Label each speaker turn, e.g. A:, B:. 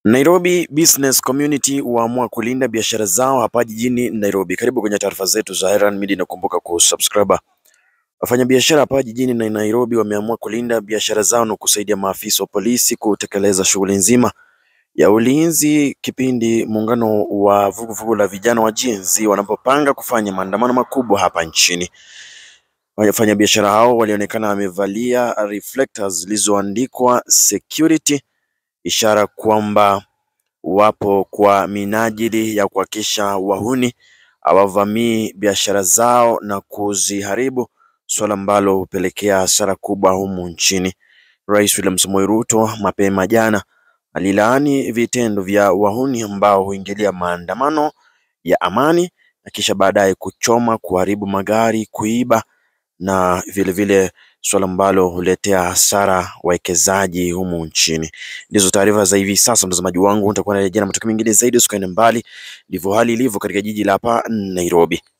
A: Nairobi Business Community waamua kulinda biashara zao hapa jijini Nairobi. Karibu kwenye taarifa zetu za Iran Media na kumbuka kusubscribe. Wafanyabiashara hapa jijini na Nairobi wameamua kulinda biashara zao na kusaidia maafisa wa polisi kutekeleza shughuli nzima ya ulinzi kipindi muungano wa vuguvugu la vijana wa Gen Z wanapopanga kufanya maandamano makubwa hapa nchini. Wafanyabiashara hao walionekana wamevalia reflectors zilizoandikwa security ishara kwamba wapo kwa minajili ya kuhakikisha wahuni hawavamii biashara zao na kuziharibu, suala ambalo hupelekea hasara kubwa humu nchini. Rais William Samoei Ruto mapema jana alilaani vitendo vya wahuni ambao huingilia maandamano ya amani na kisha baadaye kuchoma, kuharibu magari, kuiba na vilevile suala ambalo huletea hasara wawekezaji humu nchini. Ndizo taarifa za hivi sasa, mtazamaji wangu, nitakuwa narejea na matukio mengine zaidi, usikaende mbali. Ndivyo hali ilivyo katika jiji la hapa Nairobi.